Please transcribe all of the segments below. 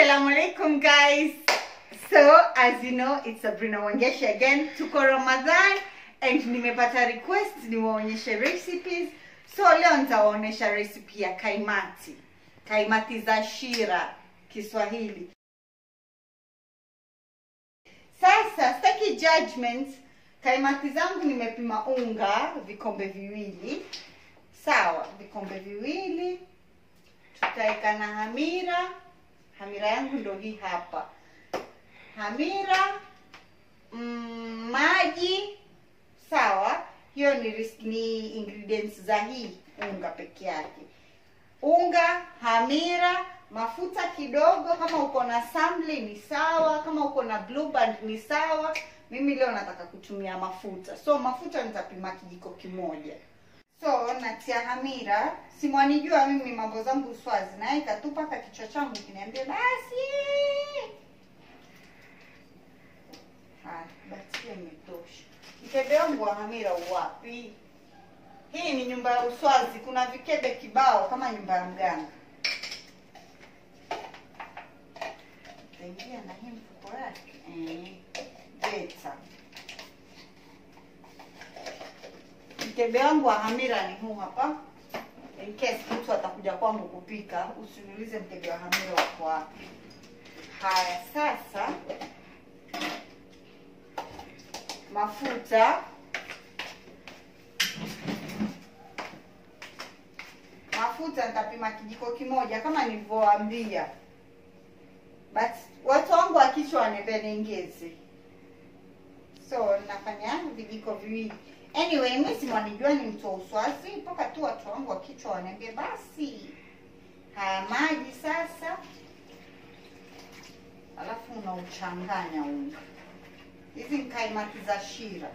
Assalamu alaikum guys. So as you know it's Sabrina Wangeshi again. Tuko Ramadhan and nimepata request niwaonyeshe recipes. So leo nitawaonyesha recipe ya kaimati. Kaimati za shira Kiswahili. Sasa sitaki judgment. Kaimati zangu nimepima unga vikombe viwili. Sawa, vikombe viwili. Tutaweka na hamira hamira yangu ndo hii hapa hamira mm, maji sawa hiyo ni, ris- ni ingredients za hii unga peke yake unga hamira mafuta kidogo kama uko na samli ni sawa kama uko na blue band ni sawa mimi leo nataka kutumia mafuta so mafuta nitapima kijiko kimoja so natia hamira simwanijua mimi mambo zangu swazi naeka tu mpaka kichwa changu kiniambia basi haya basi hiyo imetosha mkebe wangu wa hamira uwapi hii ni nyumba ya uswazi kuna vikebe kibao kama nyumba ya mganga taingia na hii mfuko yake eh, beta mkebe wangu wa hamira ni huu hapa in case mtu atakuja kwangu kupika usiniulize mkebe wa hamira wako wapi haya sasa mafuta mafuta nitapima kijiko kimoja kama nilivyowaambia but watu wangu wa kichwa wanembea niongeze so nafanya vijiko viwili anyway mi simwanijua ni mtu wa uswazi mpaka tu watu wangu wa kichwa waniambie basi haya maji sasa alafu unauchanganya unga hizi ni kaimati za shira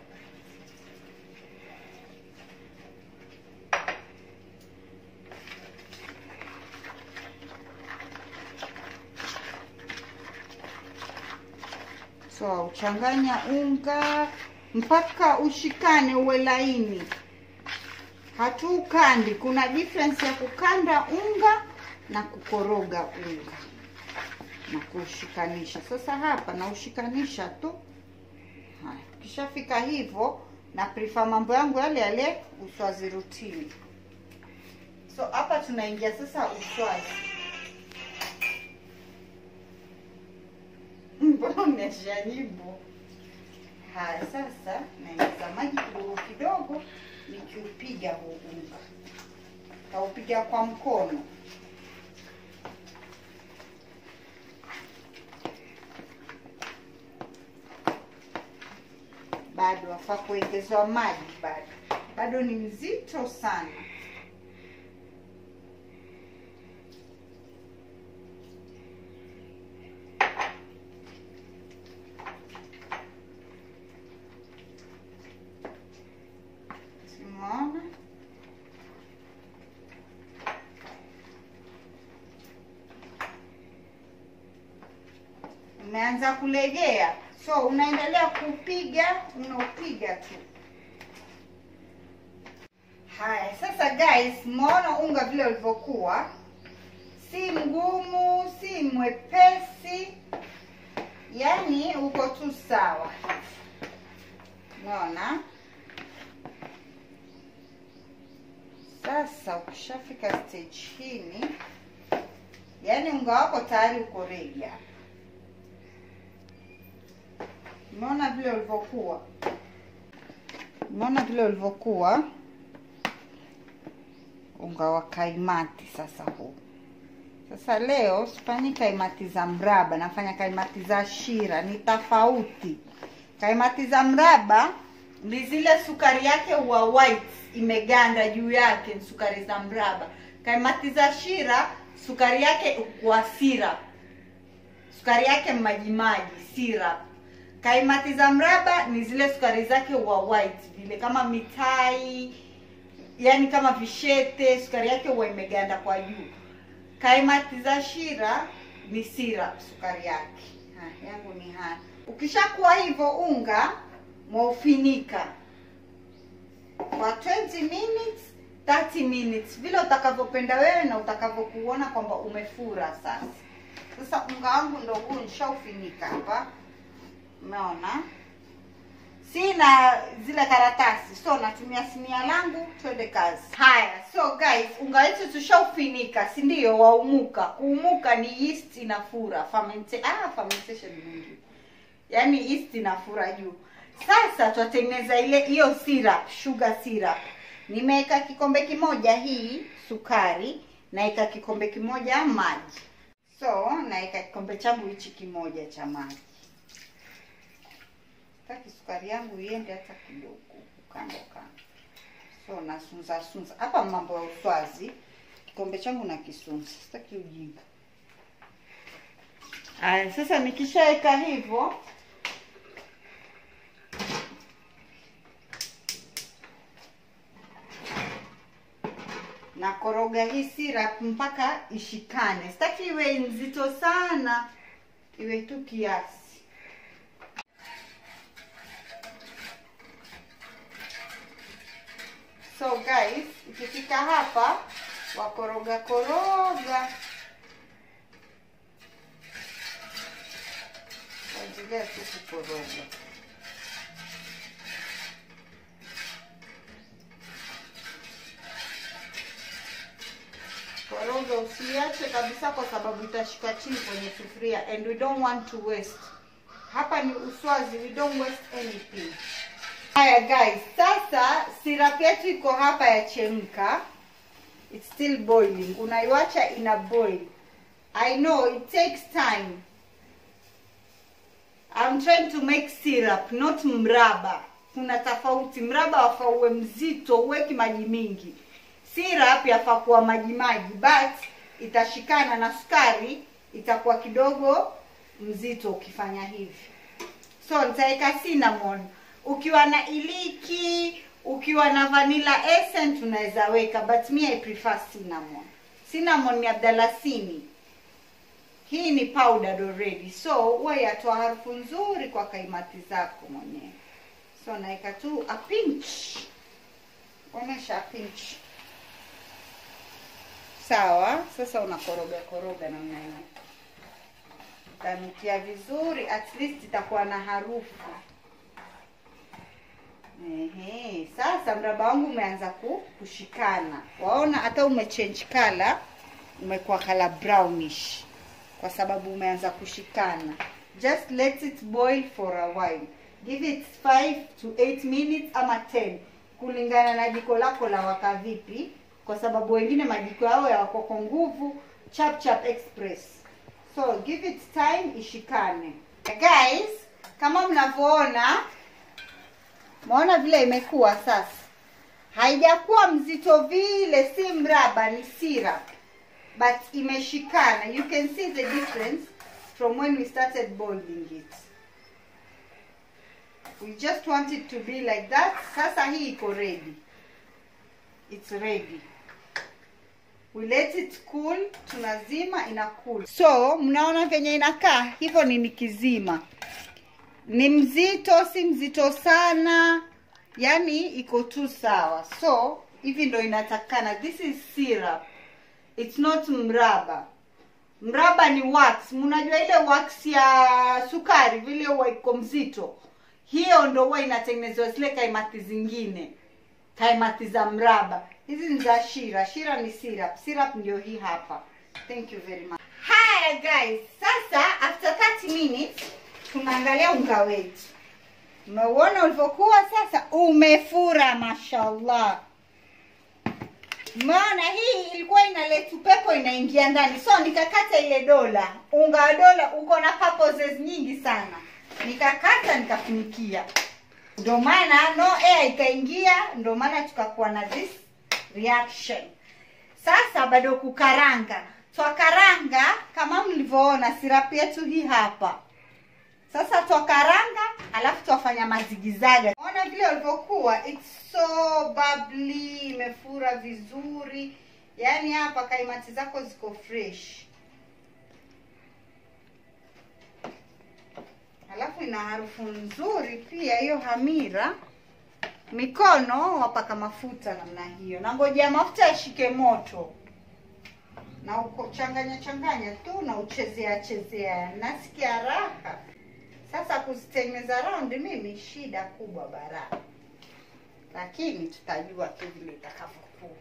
so uchanganya unga mpaka ushikane uwe laini hatuukandi kuna difference ya kukanda unga na kukoroga unga na kuushikanisha sasa hapa naushikanisha tu haya ukishafika hivyo na prefer mambo yangu yale yale uswazi rutini so hapa tunaingia sasa uswazi mbona umeshajibu haya sasa naingiza maji kidogo kidogo nikiupiga huu unga kaupiga kwa mkono bado wafaa kuongezewa maji bado bado ni mzito sana Simona. Umeanza kulegea, so unaendelea kupiga, unaupiga tu. Haya, sasa guys, mmeona unga vile ulivyokuwa, si mgumu, si mwepesi, yaani uko tu sawa. Unaona? Sasa ukishafika stage hini, yaani unga wako tayari uko ready hapa. Umeona vile ulivyokuwa? Umeona vile ulivyokuwa? Unga wa kaimati sasa huu. Sasa leo sifanyi kaimati za mraba, nafanya kaimati za shira, ni tofauti. Kaimati za mraba ni zile sukari yake wa white imeganda juu yake, ni sukari za mraba. Kaimati za shira sukari yake kwa syrup, sukari yake majimaji syrup. Kaimati za mraba ni zile sukari zake wa white vile kama mitai, yani kama vishete, sukari yake huwa imeganda kwa juu. Kaimati za shira ni syrup sukari yake. Ha, yangu ni haya. Ukishakuwa hivyo unga mwaufinika kwa 20 minutes 30 minutes vile utakavyopenda wewe na utakavyokuona kwamba umefura sasa Sasa unga wangu ndo huu nishaufinika hapa, umeona. Sina zile karatasi, so natumia sinia langu, twende kazi. Haya, so guys, unga wetu tushaufinika, si ndio? Waumuka. Kuumuka ni yeast inafura, fermente, ah, fermentation mingi, yaani yeast inafura juu. Sasa twatengeneza ile hiyo syrup, sugar syrup. Nimeweka kikombe kimoja hii sukari, naweka kikombe kimoja maji. So naweka kikombe changu hichi kimoja cha maji. Sitaki sukari yangu iende hata kidogo kando kando, so nasunza sunza hapa. Mambo ya uswazi, kikombe changu na kisunza, sitaki ujinga. Aya, sasa nikishaweka hivyo nakoroga hii syrup mpaka ishikane. Sitaki iwe nzito sana, iwe tu kiasi. So guys, ikifika hapa wakoroga koroga, waendelea tu kukoroga. Koroga usiache kabisa, kwa sababu itashika chini kwenye sufuria, and we don't want to waste. Hapa ni uswazi, we don't waste anything. Haya guys, sasa syrup yetu iko hapa yachemka, it's still boiling. Unaiwacha ina boil. I know it takes time. I'm trying to make syrup, not mraba. Kuna tofauti. Mraba wafaa uwe mzito, uweki maji mingi. Syrup yafaa kuwa maji maji, but itashikana na sukari, itakuwa kidogo mzito ukifanya hivi. So nitaweka cinnamon. Ukiwa na iliki, ukiwa na vanilla essence unaweza weka, but me I prefer cinnamon. Cinnamon ni abdalasini. Hii ni powdered already, so huwa yatoa harufu nzuri kwa kaimati zako mwenyewe. So naweka tu a pinch, onyesha a pinch. Sawa, sasa unakoroga koroga namna hiyo, utanukia vizuri, at least itakuwa na harufu. Ehe, sasa mraba wangu umeanza ku- kushikana, waona hata umechange color, umekuwa color brownish kwa sababu umeanza kushikana. Just let it boil for a while, give it 5 to 8 minutes ama 10 kulingana na jiko lako la waka vipi, kwa sababu wengine majiko yao yako kwa nguvu chap chap express. So give it time ishikane. Guys, kama mnavyoona Maona vile imekuwa sasa, haijakuwa mzito vile, si mraba, ni syrup but imeshikana. You can see the difference from when we started boiling it. We just want it to be like that. Sasa hii iko ready, it's ready. We let it cool, tunazima ina cool. So mnaona venye inakaa hivyo, ni nikizima ni mzito, si mzito sana, yani iko tu sawa. So hivi ndo inatakana. This is syrup, it's not mraba. Mraba ni wax. Mnajua ile wax ya sukari vile huwa iko mzito, hiyo ndo huwa inatengenezwa zile kaimati zingine, kaimati za mraba. Hizi ni za shira. Shira ni syrup. Syrup ndio hii hapa. Thank you very much. Haya guys, sasa after 30 minutes tunaangalia unga wetu. Umeuona ulivyokuwa sasa, umefura mashallah. Maana hii ilikuwa inaleta upepo inaingia ndani, so nikakata ile dola. Unga wa dola uko na purposes nyingi sana, nikakata nikafunikia, ndio maana no air ikaingia, ndio maana tukakuwa na this reaction. Sasa bado kukaranga, twakaranga kama mlivyoona, sirapu yetu hii hapa sasa twakaranga, alafu twafanya mazigizaga. Ona vile walivyokuwa, it's so bubbly, imefura vizuri. Yaani hapa kaimati zako ziko fresh, alafu ina harufu nzuri pia. Hiyo hamira, mikono wapaka mafuta namna hiyo, na ngojea mafuta yashike moto. na uko changanya changanya tu na uchezea chezea, nasikia raha. Sasa kuzitengeneza round mimi shida kubwa bara, lakini tutajua tu vile itakavyokuwa.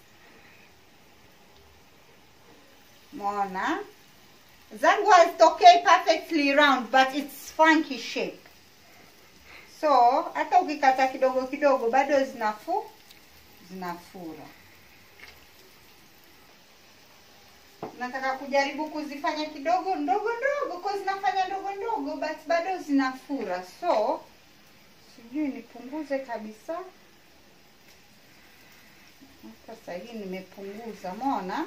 Mona zangu hazitokei perfectly round but it's funky shape, so hata ukikata kidogo kidogo bado zinafu zinafura. nataka kujaribu kuzifanya kidogo ndogo ndogo kwa zinafanya ndogo ndogo but bado zinafura so sijui nipunguze kabisa sasa hii nimepunguza mona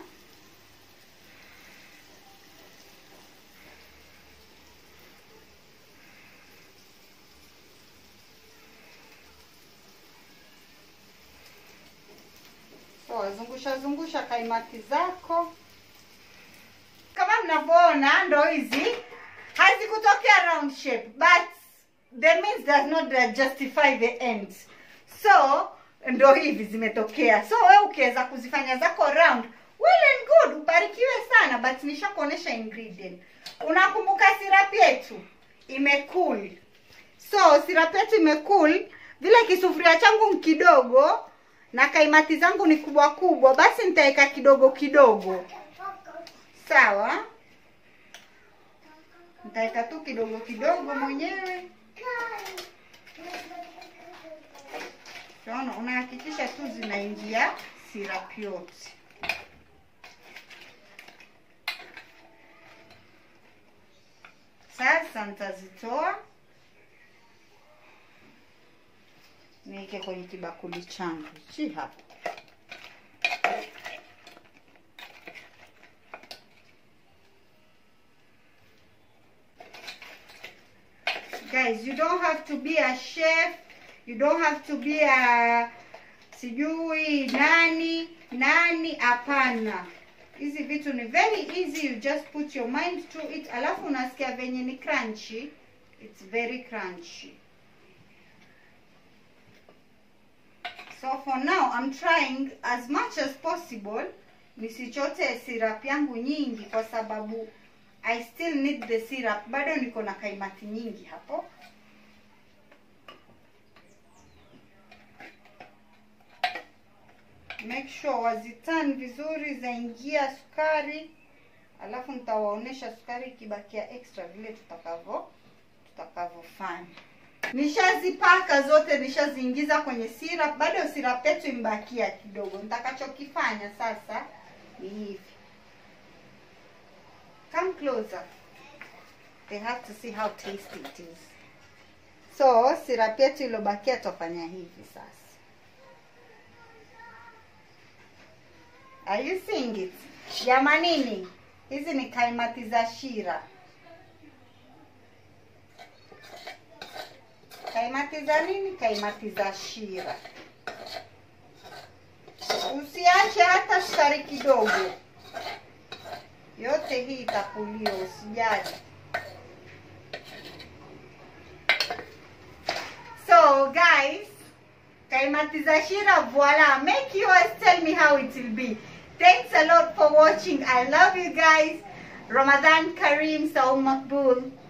so zungusha zungusha kaimati zako kama mnavyoona ndo hizi hazikutokea round shape but the means does not justify the ends so ndo hivi zimetokea so we ukiweza kuzifanya zako round well and good ubarikiwe sana but nishakuonesha ingredient unakumbuka sirap yetu imecool so sirap yetu imecool vile kisufuria changu kidogo na kaimati zangu ni kubwa kubwa basi nitaweka kidogo kidogo sawa nitaweka tu kidogo kidogo mwenyewe Unaona, unahakikisha tu zinaingia sirap yote. Sasa nitazitoa niweke kwenye kibakuli changu chi hapa. Guys, you don't have to be a chef you don't have to be a sijui nani nani hapana hizi vitu ni very easy you just put your mind to it alafu unasikia venye ni crunchy it's very crunchy so for now i'm trying as much as possible nisichote syrup yangu nyingi kwa sababu i still need the syrup bado niko na kaimati nyingi hapo make sure wazitan vizuri zaingia sukari alafu nitawaonesha sukari ikibakia extra vile tutakavyo tutakavyofanya nishazipaka zote nishaziingiza kwenye syrup bado syrup yetu imbakia kidogo nitakachokifanya sasa ni hivi come closer they have to see how tasty it is so syrup yetu iliyobakia tutafanya hivi sasa Are you seeing it? Jamanini, hizi ni kaimati za shira. Kaimati za nini? Kaimati za shira. Usiache hata sukari kidogo, yote hii itakuliwa, usijali. So guys, kaimati za shira, voila. Make yours, tell me how it will be. Thanks a lot for watching. I love you guys. Ramadan Kareem Saum Makbul.